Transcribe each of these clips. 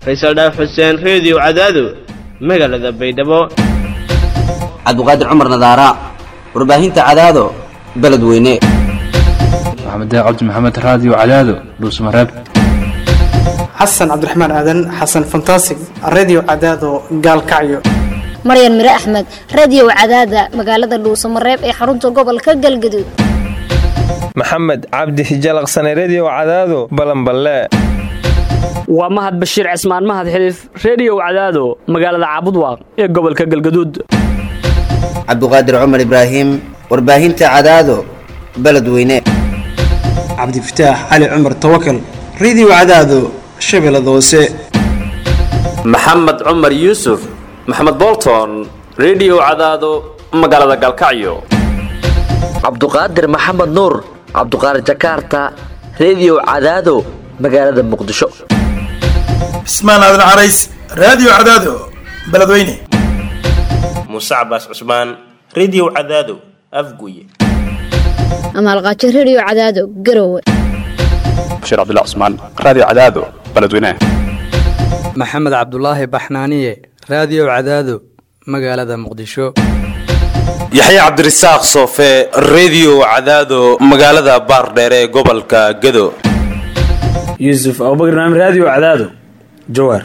faysal dhaaf xuseen reediyo cadaado magaalada baydhabo cabdiqaadir cumar nadaara warbaahinta cadaado beledweyne maxamed cabdi maxamed raadiyo cadaado dhuusmareeb xasan cabdiraxmaan aadan xasan fantasig redio cadaado gaalkacyo maryan mire axmed radio cadaada magaalada dhuusamareeb ee xarunta gobolka galgaduud maxamed cabdi hijalaqsane redio cadaado balanballe waa mahad bashiir cismaan mahad xiliif reediyow cadaado magaalada caabudwaaq ee gobolka galgaduud cabdiqaadir cumar ibraahim warbaahinta cadaado beledweyne cabdifataax cali cumar tawakal redio cadaado shabeellada hoose maxamed cumar yuusuf maxamed bolton redio cadaado magaalada galkacyo cabduqaadir maxamed nuur cabduqaadir jakaarta redio cadaado magaalada muqdisho cismaan aadan carays raadiyo cadaado beledweyne muuse cabaas cusmaan redio cadaado afguye amaalqaajo redio cadaado garowe bashiir cabdilla cusmaan raadiyo cadaado beledweyne maxamed cabdulaahi baxnaaniye raadiyo cadaado magaalada muqdisho yaxya cabdirasaaq soofe redio cadaado magaalada baardheere ee gobolka gado yuusuf abubakr naam raadiyo cadaado jawaar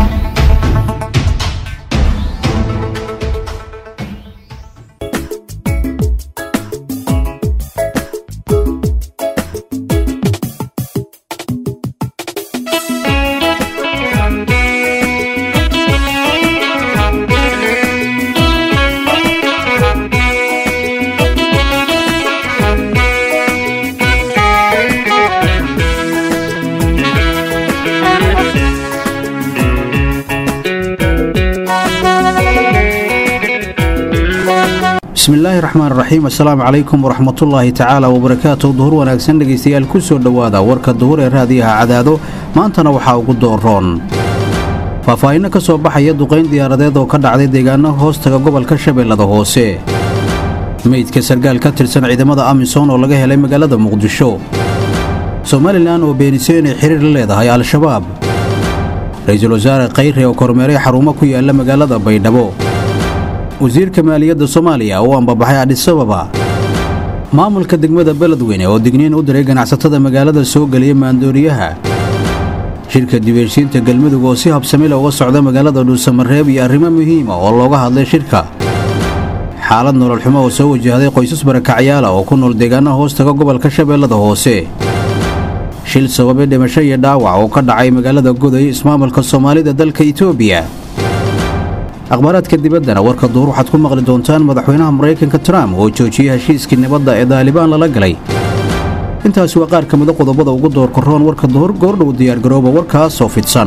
bismillaahi raxmaan raxiim assalaamu calaykum waraxmatullaahi tacaala wabarakaatu duhur wanaagsan dhegaystayaal ku soo dhowaada warka duhur ee raadiyaha cadaado maantana waxaa ugu dooroon faahfaahinno ka soo baxaya duqayn diyaaradeed oo ka dhacday deegaano hoostaga gobolka shabeellada hoose meydka sargaal ka tirsan ciidamada amisom oo laga helay magaalada muqdisho somalilan oo beenisay inay xiriir la leedahay al-shabaab ra-iisul wasaare khayre oo kormeeray xarumo ku yaalla magaalada baydhabo wasiirka maaliyadda soomaaliya oo ambabaxay adhisababa maamulka degmada beledweyne oo digniin u diray ganacsatada magaalada soo geliya maandooriyaha shirka dibeeshiinta galmudug oo si habsamila uga socda magaalada dhuusamareeb iyo arrimo muhiima oo looga hadlay shirka xaalad nololxumo oo soo wajahday qoysas barakacyaala oo ku nool deegaanaha hoostaga gobolka shabeellada hoose shil sababay dhimasho iyo dhaawac oo ka dhacay magaalada goday ismaamulka soomaalida dalka itoobiya akhbaaraadka dibaddana warka duhur waxaad ku maqli doontaan madaxweynaha maraykanka trump oo joojiyey heshiiskii nabadda ee daalibaan lala galay intaasi waa qaar ka mida qodobada ugu doorka roon warka duhur goordhow diyaargarooba warkaasoo fidsan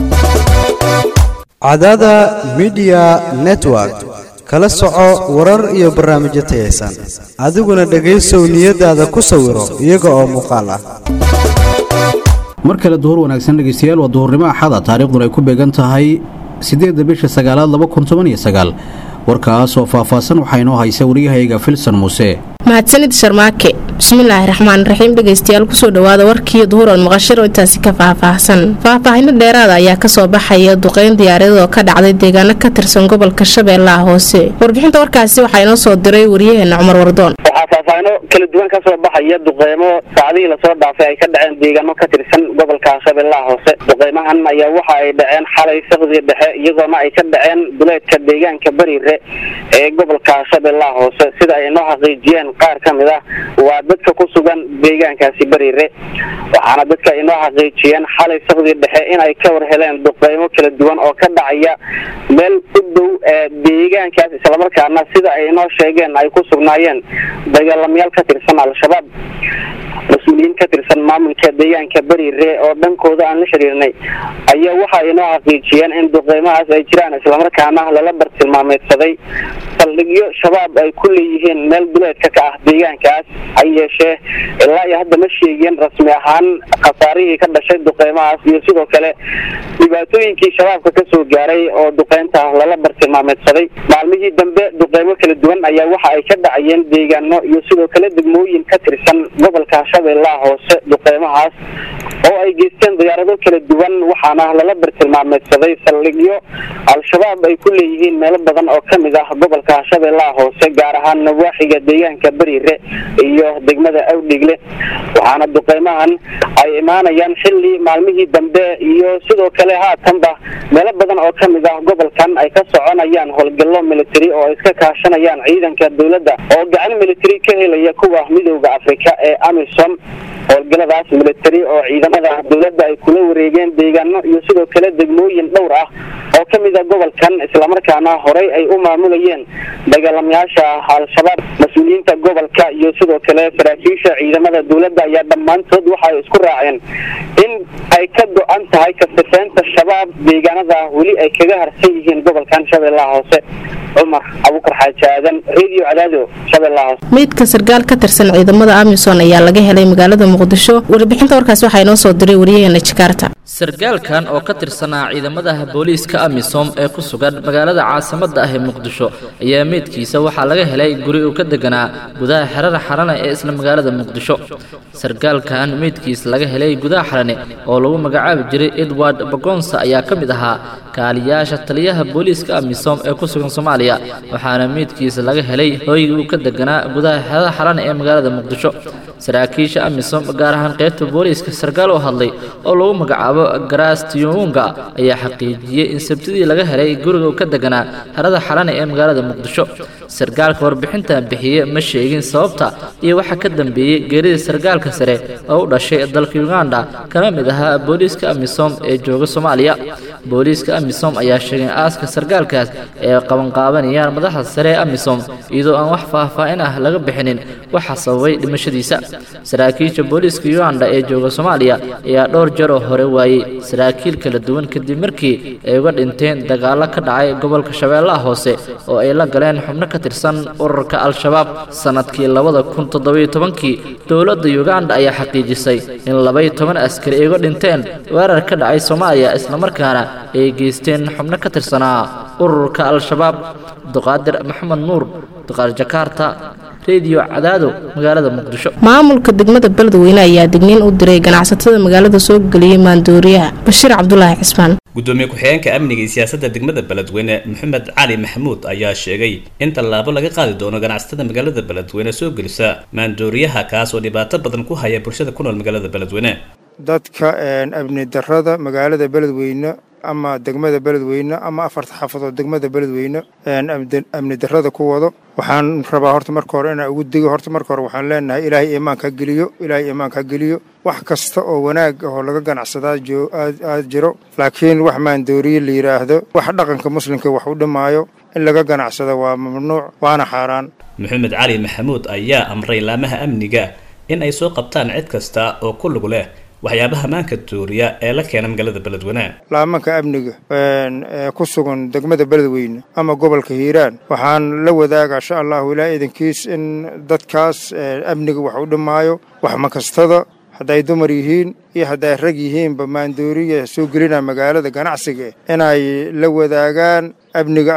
cadada midiya network kala soco warar iyo barnaamijyo tayaysan adiguna dhegaysow niyadaada ku sawiro iyaga oo muuqaal ah mar kale duhur wanaagsan dhegaystayaal waa duhurnimo axada taariikhduna ay ku beegan tahay siddeedda bisha sagaalaad laba kun toban iyo sagaal warkaas oo faahfaahsan waxaa inoo haysa waryahayga filson muuse mahadsanid sharmaake bismillaahi raxmaan raxiim dhegaystayaal kusoo dhowaada warkii duhuran maqashiro intaasi ka faahfaahsan faahfaahino dheeraada ayaa kasoo baxaya duqeyn diyaaradeed oo ka dhacday deegaano ka tirsan gobolka shabeellaha hoose warbixinta warkaasi waxaa inoo soo diray waryaheena cumar wardoon waxaa faahfaahino kala duwan kasoo baxaya duqeymo saacadihii lasoo dhaafay ay ka dhaceen deegaano ka tirsan gobolka shabeellaha hoose duqeymahan ayaa waxa ay dhaceen xalay saqdii dhexe iyagoona ay ka dhaceen duleedka deegaanka bariire ee gobolka shabeellaha hoose sida ay inoo xaqiijiyeen qaar ka mid ah waa dadka ku sugan deegaankaasi bariire waxaana dadka inoo xaqiijiyeen xalay saqdii dhexe in ay ka war heleen duqeymo kala duwan oo ka dhacaya meel u dhow ee deegaankaas islamarkaana sida ay inoo sheegeen ay ku sugnaayeen dagaalamayaal ka tirsan al-shabaab mas-uuliyiin ka tirsan maamulka deegaanka bariire oo dhankooda aan la xiriirnay ayaa waxa inoo xaqiijiyeen in duqeymahaas ay jiraan islamarkaana lala bartilmaameedsaday saldhigyo shabaab ay ku leeyihiin meel duleedka ka ah deegaankaas ha yeeshee ilaa iyo hadda ma sheegin rasmi ahaan khasaarihii ka dhashay duqeymahaas iyo sidoo kale dhibaatooyinkii shabaabka ka soo gaaray oo duqeynta lala bartilmaameedsaday maalmihii dambe duqeymo kala duwan ayaa waxa ay ka dhacayeen deegaano iyo sidoo kale degmooyin ka tirsan gobolka shabeellaha hoose duqeymahaas oo ay geysteen diyaarado kala duwan waxaana lala bartilmaameedsaday saldhigyo al-shabaab ay ku leeyihiin meelo badan oo kamid ah gobolka shabeellaha hoose gaar ahaan nawaaxiga deegaanka beriire iyo degmada awdhigle waxaana duqeymahan ay imaanayaan xilli maalmihii dambe iyo sidoo kale haatanba meelo badan oo kamid ah gobolkan ay ka soconayaan howlgallo military oo ay iska kaashanayaan ciidanka dowladda oo gacan military ka helaya kuwa midooda afrika ee amisom howlgalladaas military oo ciidamada dowladda ay kula wareegeen deegaano iyo sidoo kale degmooyin dhowr ah oo kamid a gobolkan islamarkaana horey ay u maamulayeen dagaalamayaasha al-shabaab mas-uuliyiinta gobolka iyo sidoo kale saraakiisha ciidamada dowladda ayaa dhammaantood waxa ay isku raaceen in ay ka go-an tahay kasifeynta shabaab deegaanada weli ay kaga harsan yihiin gobolkan shabeellaha hoose cumar abukar xaaji aadan radio cadaado shabeellaha hoose meydka sarkaal ka tirsan ciidamada amisom ayaa laga helay magaalada muqdisho warbixinta warkaas waxaa inoo soo diray wariyaheena jakaarta sarkaalkan oo ka tirsanaa ciidamadaha booliiska amisom ee ku sugan magaalada caasimadda ah ee muqdisho ayaa meydkiisa waxaa laga helay guri uu ka deganaa gudaha xerada xarane ee isla magaalada muqdisho sarkaalkan meydkiisa laga helay gudaha xarane oo lagu magacaabi jiray edward bagonsa ayaa ka mid ahaa kaaliyaasha taliyaha booliiska amisom ee ku sugan soomaaliya waxaana meydkiisa laga helay hooygii uu ka deganaa gudaha xerada xarane ee magaalada muqdisho saraakiisha amisom gaar ahaan qaybta booliiska sarkaal oo hadlay oo lagu magacaabo garaastiyunga ayaa xaqiijiyey in sabtidii laga helay guriga uu ka deganaa xerada xalane ee magaalada muqdisho sarkaalka warbixintan bixiye ma sheegin sababta iyo waxa ka dambeeyey geerida sarkaalka sare oo u dhashay dalka uganda kana mid ahaa booliiska amisom ee jooga soomaaliya booliiska amisom ayaa sheegay in aaska sarkaalkaas ay qabanqaabanayaan madaxda sare ee amisom iyadoo aan wax faahfaahin ah laga bixinin waxa sababay dhimashadiisa saraakiisha booliiska uganda ee jooga soomaaliya ayaa dhowr jeer oo hore waayey saraakiil kala duwan kadib markii ay uga dhinteen dagaallo ka dhacay gobolka shabeellaha hoose oo ay la galeen xubno ka tirsan ururka al-shabaab sannadkii labada kun toddobiyo tobankii dowladda uganda ayaa xaqiijisay in labaiyo toban askari ay uga dhinteen weerar ka dhacay soomaaliya islamarkaana ay geysteen xubno ka tirsanaa ururka al-shabaab duqaadir maxamed nuur duqaar jakaarta rediyo cadaado magaalada muqdisho maamulka degmada beledweyne ayaa digniin u diray ganacsatada magaalada soo geliyay maandooriyaha bashiir cabdulaahi cismaan gudoomiye ku-xigeenka amniga iyo siyaasadda degmada beledweyne maxamed cali maxamuud ayaa sheegay in tallaabo laga qaadi doono ganacsatada magaalada beledweyne soo gelisa maandooriyaha kaas oo dhibaato badan ku haya bulshada ku nool magaalada beledweyne dadka amni darada magaalada beledweyne ama degmada beledweyne ama afarta xaafadood degmada beledweyne amni darada ku wado waxaan rabaa horta marka hore inaan ugu digo horta marka hore waxaan leenahay ilaahay iimaanka ha geliyo ilaahay iimaanka ha geliyo wax kasta oo wanaag ah oo laga ganacsadaa aad jiro laakiin wax maandooriye la yidhaahdo wax dhaqanka muslimka wax u dhimaayo in laga ganacsado waa mamnuuc waana xaaraan maxamed cali maxamuud ayaa amray laamaha amniga in ay soo qabtaan cid kasta oo ku lug leh waxyaabaha maanka dooriya ee la keena magaalada beledweyne laamanka amniga ee ku sugan degmada beledweyne ama gobolka hiiraan waxaan la wadaagaa insha allahu ilaa idankiis in dadkaas amniga wax u dhimaayo wax makastada hadday dumar yihiin iyo hadday rag yihiinba maandooriya soo gelina magaalada ganacsiga inay la wadaagaan amniga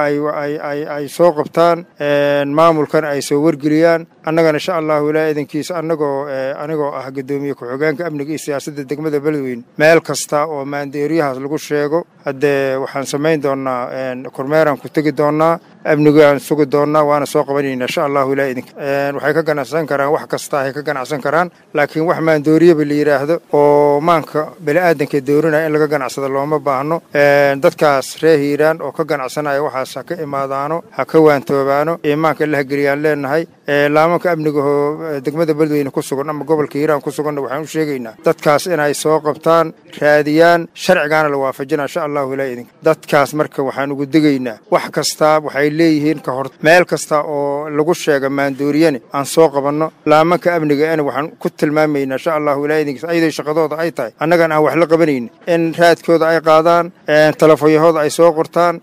ay soo qabtaan maamulkan ay soo wargeliyaan annagana insha allahu ilaa idankiisa anagoo anigoo ah guddoomiye ku-xigeenka amniga iyo siyaasadda degmada beledweyne meel kasta oo maandooriyahaas lagu sheego haddee waxaan samayn doonaa kormeeraan ku tegi doonaa amnigaan sugi doonaa waana soo qabanayna insha allahu ilaa idinka waxay ka ganacsan karaan wax kasta ay ka ganacsan karaan laakiin wax maandooriyaba la yidhaahdo oo maanka bani'aadanka doorinaya in laga ganacsado looma baahno dadkaas reer hiiraan oo ka ganacsanaya waxaas ha ka imaadaano ha ka waantoobaano iimaanka la hageliyaan leenahay laamanka amnigaoo degmada beledweyne ku sugan ama gobolka hiiraan ku suganna waxaan u sheegaynaa dadkaas inay soo qabtaan raadiyaan sharcigaana la waafajina insha allahu ilaa idinka dadkaas marka waxaan ugu digaynaa wax kastaa waxay leeyihiin ka hor meel kasta oo lagu sheega maandooriyane aan soo qabanno laamanka amniga ena waxaan ku tilmaamaynaa insha allahu ilaa idinkiis ayadoo shaqadooda ay tahay annagan aan wax la qabanayna in raadkooda ay qaadaan telefoonyahooda ay soo qortaan meel kasta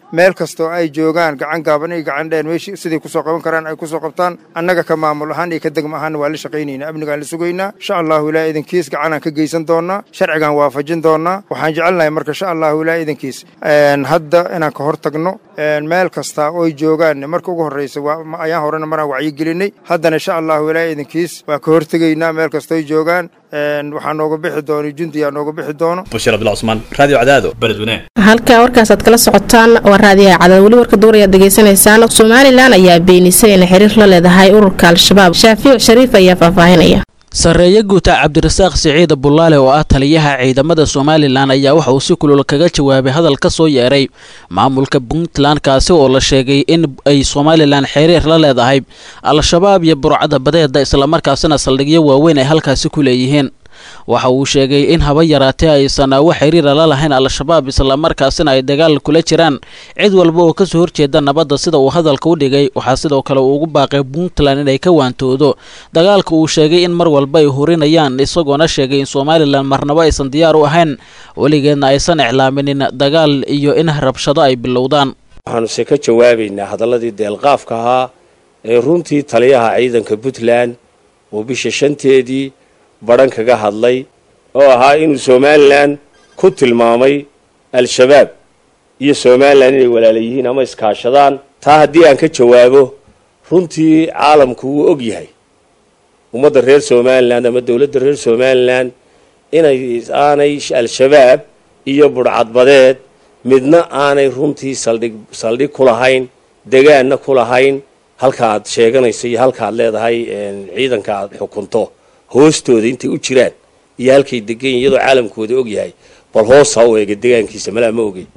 kastoo ay joogaan gacan gaaban iyo gacan dheer meeshii siday kusoo qaban karaan ay kusoo qabtaan annaga ka maamul ahaan iyo ka degma ahaanna waa la shaqaynaynaa amnigaan la sugaynaa insha allahu ilaa idankiis gacanaan ka geysan doonaa sharcigaan waafajin doonaa waxaan jecelnahay marka insha allahu ilaa idankiis hadda inaan ka hor tagno meel kasta ooy joogaan marka ugu horreysa ayaan horena maraan wacyigelinay haddana insha allahu ilaa idankiis waa ka hortegaynaa meel kastooy joogaan waxaa nooga bixi doono jundiyaa nooga bixi doono bashiir abdullah cusmaan radio cadaado beledweyne halkaa warkaasaad kala socotaan waa raadiyaha cadaad weli warka duur ayaad degeysanaysaan somalilan ayaa beenisay inay xiriir la leedahay ururka al-shabaab shaafiic shariif ayaa faahfaahinaya sarreeye guuta cabdirasaaq siciid bullaale oo ah taliyaha ciidamada somalilan ayaa waxa uu si kulul kaga jawaabay hadal ka soo yeeray maamulka puntland kaasi oo la sheegay in ay somalilan xiriir la leedahay al-shabaab iyo burcada badeeda islamarkaasina saldhigyo waaweyn ay halkaasi ku leeyihiin waxa uu sheegay in haba yaraatee aysan wax xiriira la lahayn al-shabaab islamarkaasina ay dagaal kula jiraan cid walba oo kasoo horjeeda nabadda sida uu hadalka u dhigay waxaa sidoo kale uu ugu baaqay puntland inay ka waantoodo dagaalka uu sheegay in mar walba ay horinayaan isagoona sheegay in somalilan marnabo aysan diyaar u ahayn weligeedna aysan iclaaminin dagaal iyo in rabshado ay bilowdaan waxaanuse ka jawaabaynaa hadalladii deelqaafka ahaa ee runtii taliyaha ciidanka puntland oo bisha shanteedii badhan kaga hadlay oo ahaa inuu somalilan ku tilmaamay al-shabaab iyo somalilan inay walaala yihiin ama iskaashadaan taa haddii aan ka jawaabo runtii caalamku wuu og yahay ummadda reer somalilan ama dowladda reer somalilan inay aanay al-shabaab iyo budhcadbadeed midna aanay runtii saldhig saldhig ku lahayn degaanna ku lahayn halka aad sheeganayso iyo halka aad leedahay ciidanka aad xukunto hoostooda intay u jiraan iyo halkay degan yihin iyadoo caalamkooda og yahay bal hoos ha u eega degaankiisa malaa ma ogey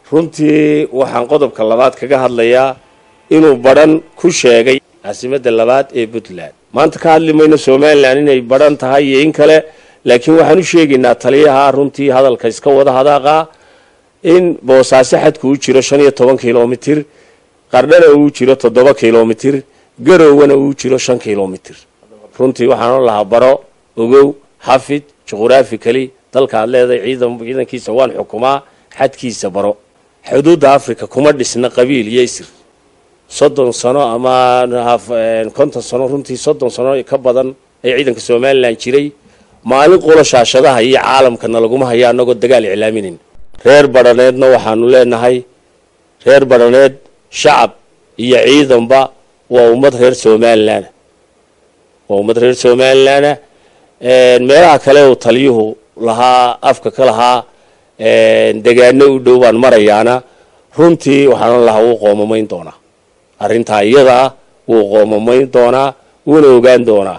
runtii waxaan qodobka labaad kaga hadlayaa inuu badhan ku sheegay caasimadda labaad ee puntland maanta ka hadli mayno somalilan inay badhan tahay iyo in kale laakiin waxaan u sheegaynaa taliyaha runtii hadalka iska wada hadaaqa in boosaaso xadku u jiro shan iyo toban kilomitir qardhana uu jiro toddoba kilomitir garowwana uu jiro shan kilomitir runtii waxaan lahaa baro ogow xafid juqhuraafikali dalka aad leedahay ciidan ciidankiisa waan xukumaa xadkiisa baro xuduudda africa kuma dhisna qabiil iyo isir soddon sano ama konton sano runtii soddon sano ka badan ee ciidanka somalilan jiray maalin qolo shaashadaha iyo caalamkana laguma haya annagoo dagaal iclaaminin reer badhaneedna waxaanu leenahay reer badhaneed shacab iyo ciidanba waa ummad reer somalilan waa ummad reer somalilanah meelaha kale uu taliyuhu lahaa afka ka lahaa degaano u dhow baan marayaana runtii waxaan lahaa wuu qoomamayn doonaa arrintaa iyada ah wuu qoomamayn doonaa wuuna ogaan doonaa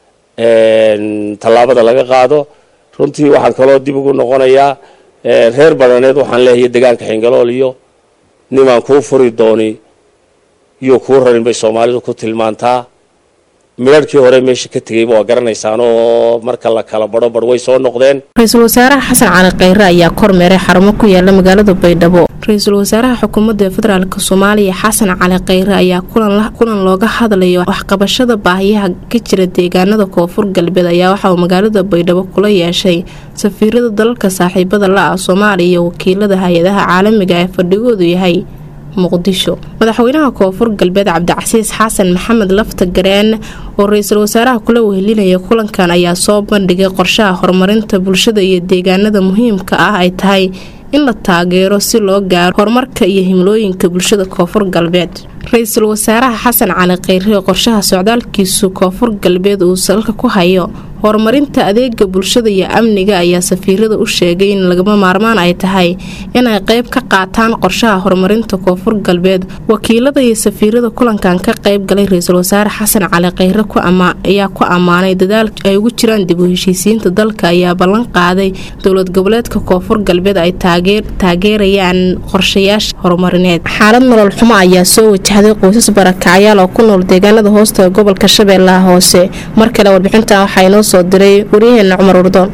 tallaabada laga qaado runtii waxaan kaloo dib ugu noqonayaa reer badhaneed waxaan leeyahay degaanka xingalool iyo nimaan kuu furi dooni iyo kuu rarin bay soomaalidu ku tilmaantaa midharhkii hore meesha ka tegayba waa garanaysaan oo marka la kala badho badh way soo noqdeen ra-iisul wasaaraha xasan cali khayre ayaa kormeeray xarumo ku yaala magaalada baydhabo ra-iisul wasaaraha xukuumadda federaalk soomaaliya xasan cali khayre ayaa kulan looga hadlayo waxqabashada baahiyaha ka jira deegaanada koonfur galbeed ayaa waxa uu magaalada baydhabo kula yeeshay safiirada dalalka saaxiibada la-ah soomaaliya iyo wakiilada hay-adaha caalamiga ee fadhigoodu yahay muqdisho madaxweynaha koonfur galbeed cabdicasiis xasan maxamed lafta gareen oo ra-iisul wasaaraha kula wehelinaya kulankan ayaa soo bandhigay qorshaha horumarinta bulshada iyo deegaanada muhiimka ah ay tahay in la taageero si loo gaaro horumarka iyo himlooyinka bulshada koonfur galbeed ra-iisul wasaaraha xasan cali khayre qorshaha socdaalkiisu koonfur galbeed uu salka ku hayo horumarinta adeega bulshada iyo amniga ayaa safiirada u sheegay in lagama maarmaan ay tahay inay qeyb ka qaataan qorshaha horumarinta koonfur galbeed wakiilada iyo safiirada kulankan ka qeyb galay ra-iisul wasaare xasan cali khayre ayaa ku ammaanay dadaal ay ugu jiraan dib u heshiisiinta dalka ayaa ballan qaaday dowlad goboleedka koonfur galbeed ay taageerayaan qorshayaasha horumarineed xaalad nolol xumo ayaa soo wajahday qoysas barakacyaal oo ku nool deegaanada hoosta gobolka shabeellaha hoose mar kale warbixintan waxaa inoo soo diray waryaheena cumar wardoon inta u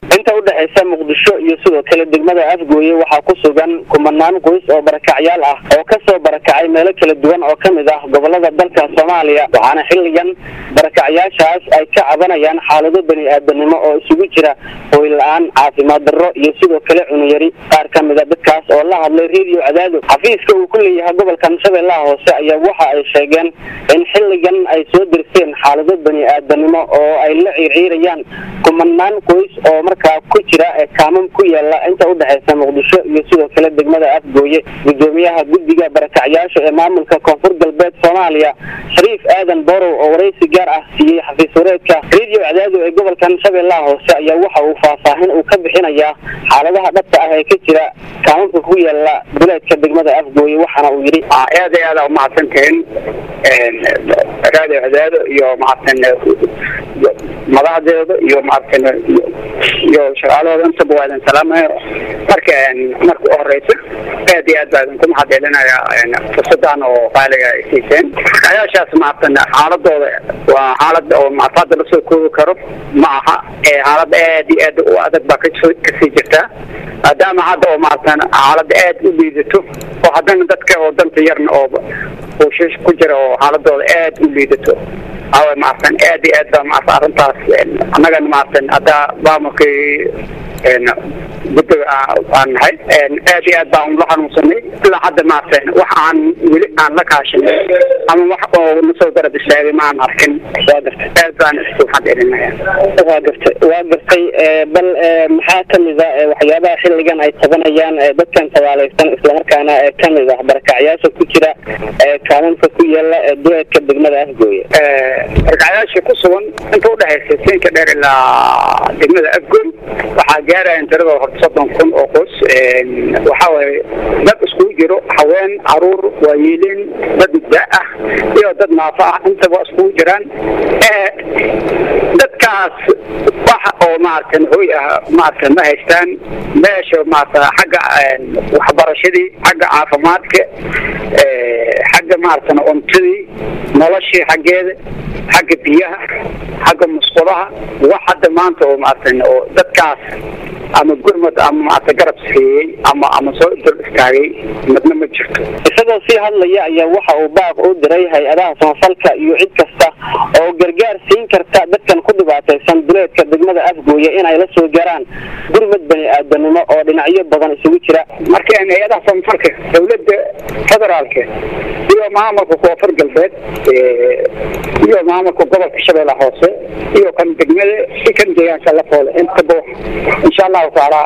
udhexaysa muqdisho iyo sidoo kale degmada afgooye waxaa ku sugan kumanaan qoys oo barakacyaal ah oo kasoo barakacay meelo kala duwan oo kamid ah gobolada dalka soomaaliya waxaana xilligan barakacyaashaas ay ka cabanayaan xaalado bani aadanimo oo isugu jira hooy la-aan caafimaad darro iyo sidoo kale cunuyari qaar kamid a dadkaas oo la hadlay radio cadaado xafiiska uu ku leeyahay gobolkan shabeellaha hoose ayaa waxa ay sheegeen in xilligan ay soo dirseen xaalado bani aadanimo oo ay la ciirciirayaan kumanaan qoys oo markaa ku jira ee kaamam ku yaala inta udhexaysa muqdisho iyo sidoo kale degmada afgooye gudoomiyaha guddiga barakacyaasha ee maamulka koonfur galbeed soomaaliya shariif aadan borow oo waraysi gaar ah siiyey xafiis wareedka radio cadaado ee gobolkan shabeellaha hoose ayaa waxa uu faahfaahin uu ka bixinayaa xaaladaha dhabta ah ee ka jira kaamamka ku yaala duleedka degmada afgooye waxaana uu yidhi aad iyo aad aa umahadsantihiin radio cadaado iyo maaragtan madaxdeeda iyo maaragtan iyo shaqaalahooda intaba waa idin salaamaya marka marka u horeysa aad iyo aad baa idinku mahadcelinaya fursadan oo qaaliga ay siiseen ayaashaas maaragtan xaaladooda waa xaalad oo maarata hadda lasoo koobi karo ma aha ee xaalad aad iyo aad u adag baa kasoo kasii jirtaa maadaama hadda oo maaragtan xaalad aad u liidato oo haddana dadka oo danta yarna oo buushish ku jira oo xaaladooda aad u liidato awa maaragtan aad iyo aad baa maarata arrintaas annagana maaragtan hadda maamulkii guddiga aan nahay aad iyo aad baan la xanuunsanay ilaa hadda maaragtan wax aan weli aan la kaashanay ama wax oo nasoo garab istaagay ma aan arkin waa gartay aad baan isku xadcelinaya waa gartay waa gartay bal maxaa kamid a waxyaabaha xilligan ay tabanayaan dadkan tabaalaysan islamarkaana kamid ah barakacyaasha ku jira kaamamka ku yaala duleedka degmada afgooye barakacyaasha ku sugan inta udhexaysa siinka dheer ilaa degmada afgooy waxaa gaaraya tirada horta soddon kun oo qoys waxaa waaye dad iskugu jiro haween caruur waayeelin dad da ah iyo dad naafa ah intaba iskugu jiraan dadkaas waxa oo maaragtan hoy ah maaragtan ma haystaan meesha maarata xagga waxbarashadii xagga caafimaadka xagga maaragtan cuntadii noloshii xaggeeda xagga biyaha xagga musqulaha wax hadda maanta oo maaragtan oo dadkaas ama gurmad ama maarata garab siiyey ama ama soo dul istaagay midna ma jirto isagoo sii hadlaya ayaa waxa uu baaq u diray hay-adaha samafalka iyo cid kasta oo gargaar siin karta dadkan ku dhibaataysan duleedka degmada afgooye inay la soo gaaraan gurmad bani aadanimo oo dhinacyo badan isugu jira marka hay-adaha samafalka dowladda federaalka iyo maamulka koonfur galbeed iyo maamulka gobolka shabeelle hoose iyo kan degmada si kan deegaanka la foole intaba insha allahu tacaala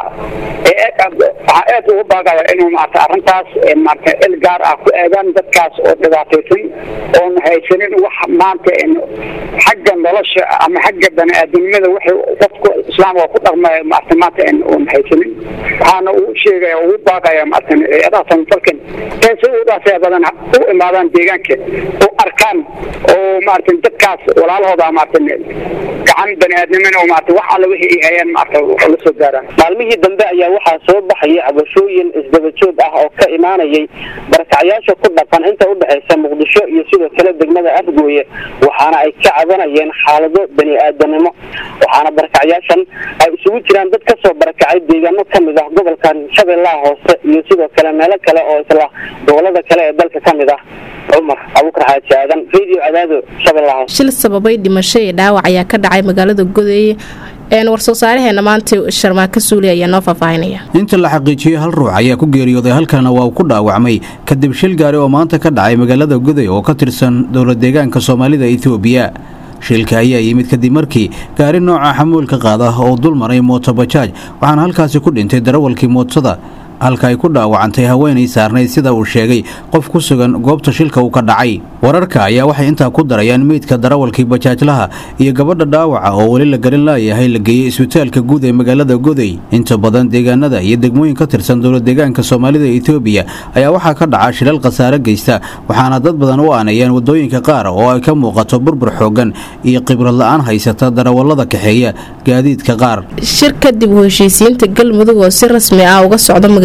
waxaa aad ugu baaqaya inuu maarata arrintaas maarata il gaar ah ku eegaan dadkaas oo dhibaataysan oon haysanin wax maanta xagga nolosha ama xagga bani aadamnimada waxay qofka islaamka ku dhaqmaya maarata maanta oon haysanin waxaana uu sheegaya ugu baaqaya maarata hay-adaha samafalkan ee si udaasee badan u imaadaan deegaanka oo arkaan oo maarata dadkaas walaalahooda maarata gacan bani aadamina oo maarata wax alla wixii ay hayaan maarata la soo gaaraan maalmihii dambe ayaa waxaa soo baxaya cabashooyin isdaba joog ah oo ka imaanayay barakacyaasha ku dhaqan inta udhexaysa muqdisho iyo sidoo kale degmada afgooye waxaana ay ka cabanayeen xaalado bani aadanimo waxaana barakacyaashan ay isugu jiraan dad kasoo barakacay deegaano kamid ah gobolkan shabeellaha hoose iyo sidoo kale meelo kale oo isla gobolada kale ee dalka kamid ah cumar abuukar xaaji aadan radio cadaado shabeellaha hoose shil sababay dhimasho iyo dhaawac ayaa ka dhacay magaalada godeeye warsoo saareheena maanta sharmaaka suuli ayaa noo faahfaahinaya inta la xaqiijiyey hal ruux ayaa ku geeriyooday halkana waa uu ku dhaawacmay kadib shil gaari oo maanta ka dhacay magaalada goday oo ka tirsan dowlad deegaanka soomaalida etoobiya shilka ayaa yimid kadib markii gaari nooca xamuulka qaada oo dul maray mootobajaaj waxaana halkaasi ku dhintay darawalkii mootada halka ay ku dhaawacantay haweenay saarnayd sida uu sheegay qof ku sugan goobta shilka uu ka dhacay wararka ayaa waxay intaa ku darayaan meydka darawalkii bajaajlaha iyo gabadha dhaawaca oo weli la garan laayahay la geeyey isbitaalka guud ee magaalada goday inta badan deegaanada iyo degmooyin ka tirsan dowlad deegaanka soomaalida etoobiya ayaa waxaa ka dhaca shilal khasaare geysta waxaana dad badan u aanayaan wadooyinka qaar oo ay ka muuqato burbur xoogan iyo khibrad la-aan haysata darawallada kaxeeya gaadiidka qaar shir kadib u heshiisiinta galmudug oo si rasmi ah uga socda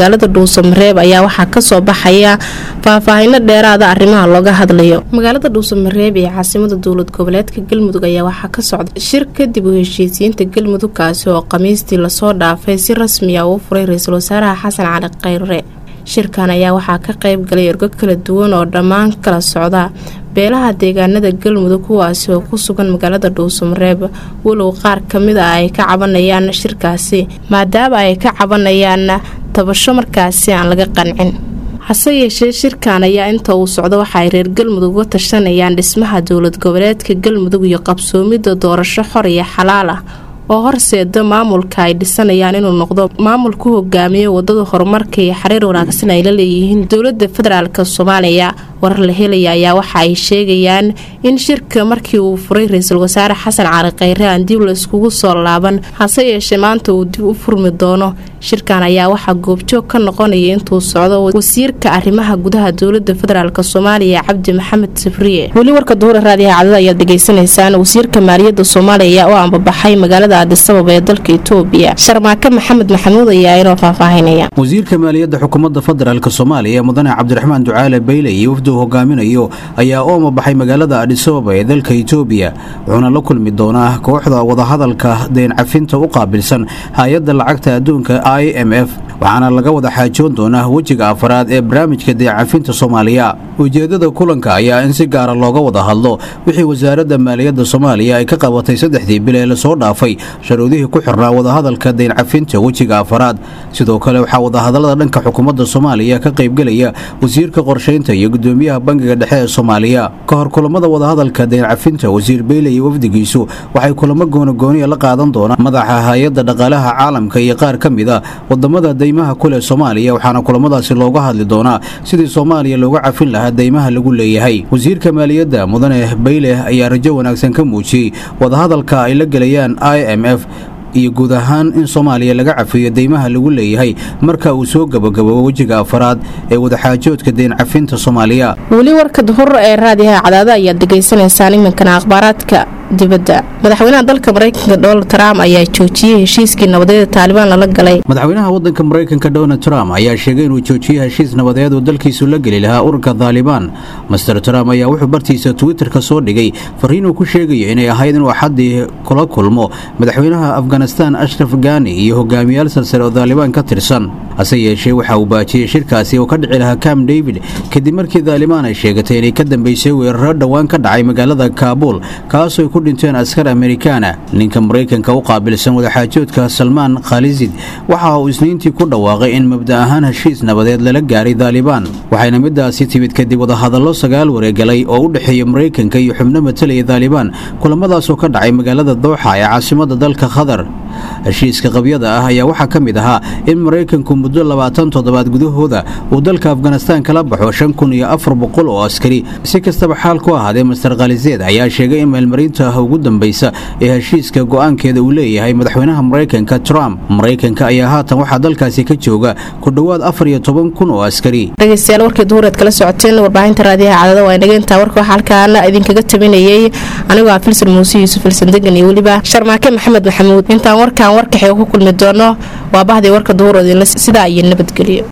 magaalada dhuusamareeb ayaa waxaa kasoo baxaya faahfaahino dheeraada arrimaha looga hadlayo magaalada dhuusamareeb ee caasimada dowlad goboleedka galmudug ayaa waxaa ka socda shir kadib u heshiisiinta galmudug kaasi oo khamiistii lasoo dhaafay si rasmi ah uu furay ra-iisul wasaaraha xasan cali khayre shirkan ayaa waxaa ka qayb galay ergo kala duwan oo dhammaan kala socda beelaha deegaanada galmudug kuwaasi oo ku sugan magaalada dhuusamareeb walow qaar kamid ah ay ka cabanayaan shirkaasi maadaama ay ka cabanayaan tabasho markaasi aan laga qancin hase yeeshee shirkan ayaa inta uu socdo waxa ay reer galmudug uga tashanayaan dhismaha dowlad goboleedka galmudug iyo qabsoomidda doorasho xor iyo xalaal ah oo horseeda maamulka ay dhisanayaan inuu noqdo maamul ku hogaamiyo wadada horumarka iyo xiriir wanaagsan ay la leeyihiin dowlada federaalk soomaaliya warar la helaya ayaa waxa ay sheegayaan in shirka markii uu furay ra-iisul wasaare xasan cali khayre aan dib layskugu soo laaban hase yeeshee maanta uu dib u furmi doono shirkan ayaa waxaa goobjoog ka noqonaya intuu socdo wasiirka arrimaha gudaha dowlada federaalk soomaaliya cabdi maxamed sabriye weli warka duhura raadiyaha cadada ayaad dhegaysanaysaan wasiirka maaliyadda soomaaliya oo ambabaxay magaalada adisababa ee dalka itoobiya sharmaake maxamed maxamuud ayaa inoo faahfaahinaya wasiirka maaliyadda xukuumadda federaalk soomaaliya mudane cabdiraxmaan ducaale bayle iyo wafdu hogaaminayo ayaa u amabaxay magaalada adisababa ee dalka itoobiya wuxuuna la kulmi doonaa kooxda wadahadalka deen cafinta u qaabilsan hay-adda lacagta adduunka i m f waxaana laga wada xaajoon doonaa wejiga afaraad ee barnaamijka deencafinta soomaaliya ujeeddada kulanka ayaa in si gaara looga wada hadlo wixii wasaaradda maaliyadda soomaaliya ay ka qabatay saddexdii bil ee lasoo dhaafay sharuudihii ku xirnaa wadahadalka deencafinta wejiga afaraad sidoo kale waxaa wadahadallada dhanka xukuumadda soomaaliya ka qaybgelaya wasiirka qorshaynta iyo gudoomiyaha bangiga dhexe ee soomaaliya ka hor kulamada wadahadalka deencafinta wasiir beyle iyo wafdigiisu waxay kulamo goonagooniya la qaadan doonaan madaxa hay-adda dhaqaalaha caalamka iyo qaar ka mid a wadamada deymaha kuleh soomaaliya waxaana kulamadaasi looga hadli doonaa sidii soomaaliya looga cafin lahaa deymaha lagu leeyahay wasiirka maaliyadda mudane bayle ayaa rajo wanaagsan ka muujiyey wadahadalka ay la gelayaan i m f iyo guud ahaan in soomaaliya laga cafiyo deymaha lagu leeyahay marka uu soo gabagaboobo wejiga afaraad ee wadaxaajoodka deen cafinta soomaaliya weli warka duhur ee raadiyaha cadaada ayaad degaysanaysaan iminkana akhbaaraadka dibadda madaxweynaha dalka maraykanka donald trump ayaa joojiyey heshiiskii nabadeeda taalibaan lala galay madaxweynaha wadanka maraykanka donald trump ayaa sheegay inuu joojiyey heshiis nabadeed oo dalkiisu la geli lahaa ururka taalibaan master trump ayaa wuxuu bartiisa twitterka soo dhigay fariin uu ku sheegayo inay ahayd inuu axaddii kula kulmo madaxweynaha afghanistan ashraf gani iyo hogaamiyaal salsare oo taalibaan ka tirsan hase yeeshee waxa uu baajiyey shirkaasi oo ka dhici lahaa cam david kadib markii taalibaan ay sheegatay inay ka dambeysay weeraro dhowaan ka dhacay magaalada kaabuul kaasoo ku dhinteen askar amerikaana ninka maraykanka u qaabilsan wadaxaajoodka salmaan khalisid waxa uu isniintii ku dhawaaqay in mabda ahaan heshiis nabadeed lala gaaray taalibaan waxayna midaasi timid kadib wadahadallo sagaal wareegalay oo u dhexeeya maraykanka iyo xubno matalaya taalibaan kulamadaasoo ka dhacay magaalada dooxa ee caasimada dalka qatar heshiiska qabyada ah ayaa waxaa ka mid ahaa in maraykanku muddo labaatan toddobaad gudahooda uu dalka afghanistaan kala baxo shan kun iyo afar boqol oo askari si kastaba xaal ku ahaadee master khaliseed ayaa sheegay in meelmarinta ugu dambaysa ee heshiiska go'aankeeda uu leeyahay madaxweynaha maraykanka trump maraykanka ayaa haatan waxaa dalkaasi ka jooga ku dhowaad afar iyo toban kun oo askari dhegeystayaal warkii duhureed kala socoteen warbaahinta raadiyaha cadada waa inageyntaa warka waxaa halkaana idinkaga tabinayay anigoo ah filsan muuse yuusuf filsan degan iyo weliba sharmaake maxamed maxamuud intaan warkaan warkaxee ku kulmi doono waa bahdii warka duhurood sidaa iyo nabadgelyo